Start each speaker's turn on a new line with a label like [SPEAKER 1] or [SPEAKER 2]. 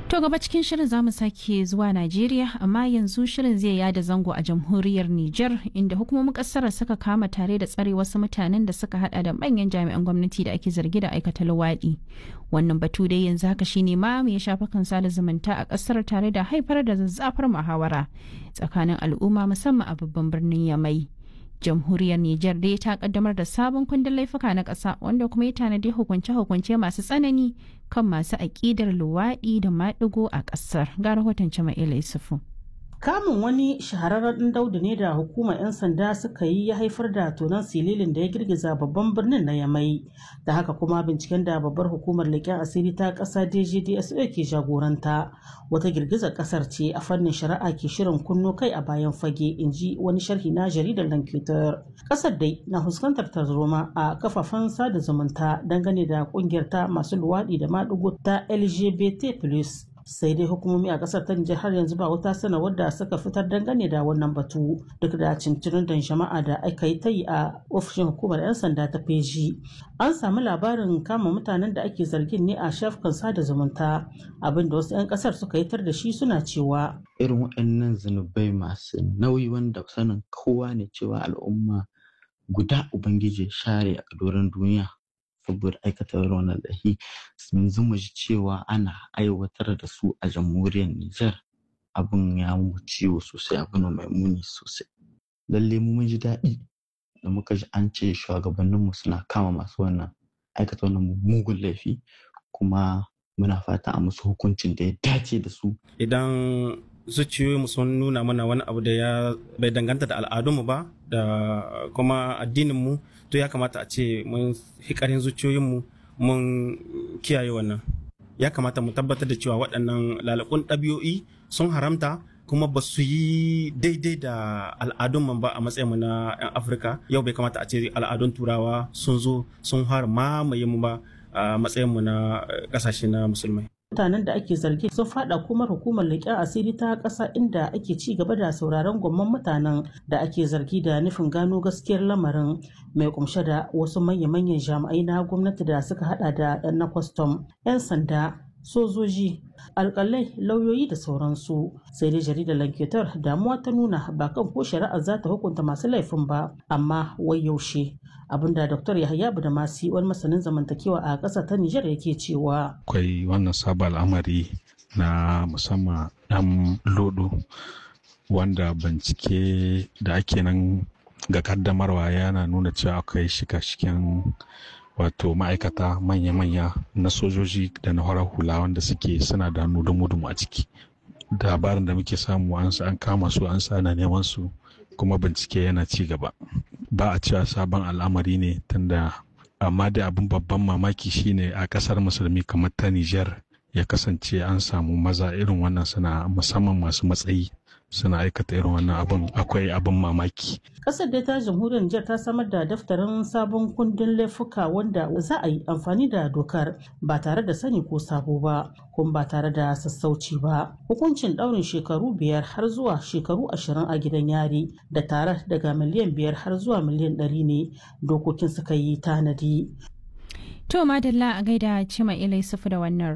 [SPEAKER 1] To gaba cikin shirin za mu sake zuwa Najeriya amma yanzu shirin zai yada zango a jamhuriyar Nijar inda hukumomin kasar suka kama tare da tsare wasu mutanen da suka hada da manyan jami'an gwamnati da ake zargi da aikata luwaɗi. Wannan batu dai yanzu haka shine ma ya shafa kan sada zumunta a kasar tare da haifar da zazzafar muhawara tsakanin al'umma musamman a babban birnin Yamai. jamhuriyar Nijar dai ta kaddamar da sabon kundin laifuka na ƙasa wanda kuma ya tanadi hukunce-hukunce masu tsanani kan masu aƙidar luwaɗi da maɗigo a ƙasar. Ga rahoton Jama'ila Yusufu.
[SPEAKER 2] Kamun wani shahararren daudu ne da hukumar 'yan sanda suka yi ya haifar da tonon sililin da ya girgiza babban birnin na Yamai. Da haka kuma binciken da babbar hukumar leƙen asiri ta ƙasa DGDSO ke jagoranta. Wata girgizar ƙasar ce a fannin shari'a ke shirin kunno kai a bayan fage in ji wani sharhi na jaridar Lankitar. Ƙasar dai na fuskantar tarzoma a kafafen sada zumunta dangane da ƙungiyar ta masu luwaɗi da maɗigo ta LGBT+. sai dai hukumomi a kasar ta Nijar har yanzu ba wata sanarwar da suka fitar dangane da wannan batu duk da cincirin da jama'a da aka yi ta yi a ofishin hukumar 'yan sanda ta feji an samu labarin kama mutanen da ake zargin ne a shafukan sada zumunta abin da wasu 'yan kasar suka yi tar da shi suna cewa
[SPEAKER 3] irin waɗannan zunubai masu nauyi wanda sanin kowa ne cewa al'umma guda ubangiji share a doron duniya saboda aikata wannan lahi yanzu mu ji cewa ana aiwatar da su a jamhuriyar Nijar abin ya mu ciwo sosai abin mai muni sosai lalle mu mun ji daɗi da muka ji an ce shugabanninmu suna kama masu wannan aikata wannan mugun laifi kuma muna fata a musu hukuncin da ya dace da su
[SPEAKER 4] idan zuciyoyinmu sun nuna mana wani abu da ya bai danganta da al'adunmu ba da kuma addininmu to ya kamata a ce mun hikarin zuciyoyinmu mun kiyaye wannan ya kamata mu tabbatar da cewa waɗannan lalakun ɗabi'o'i sun haramta kuma ba su yi daidai da al'adun ba a matsayinmu na 'yan afirka yau bai kamata a ce al'adun turawa sun zo sun har mamaye mu ba a matsayinmu na ƙasashe na musulmai
[SPEAKER 2] mutanen da ake zargi sun fada kuma hukumar leƙen asiri ta ƙasa inda ake ci gaba da sauraron gwamman mutanen da ake zargi da nufin gano gaskiyar lamarin mai kumshe da wasu manya-manyan jami'ai na gwamnati da suka hada da 'yan na kwastam 'yan sanda sojoji alkalai lauyoyi da sauransu sai dai jaridar lanketar damuwa ta nuna ba kan ko shari'ar za ta hukunta masu laifin ba amma wai yaushe abinda dr yahaya budamasi wani masanin zamantakewa a ƙasa ta nijar yake cewa
[SPEAKER 5] akwai wannan sabon al'amari na musamman dan lodo wanda bincike da ake nan ga kaddamarwa yana nuna cewa akwai shika-shiken wato ma'aikata manya-manya na sojoji da na horar hula wanda suke suna da hannu dumu a ciki labarin da muke samu an kama su an sa na neman su kuma bincike yana ci gaba ba a cewa sabon al'amari ne tunda amma da abin babban mamaki shine a kasar musulmi kamar ta Nijar ya kasance an samu maza irin wannan suna musamman masu matsayi suna aikata irin wannan abin akwai abin mamaki.
[SPEAKER 2] Kasar dai ta jamhuriyar Nijar ta samar da daftarin sabon kundin laifuka wanda za a yi amfani da dokar ba tare da sani ko sabo ba kuma ba tare da sassauci ba. Hukuncin ɗaurin shekaru biyar har zuwa shekaru ashirin a gidan yari da tare daga miliyan biyar har zuwa miliyan ɗari ne dokokin suka yi tanadi.
[SPEAKER 1] To madalla a gaida Cima Ilai Sufu da wannan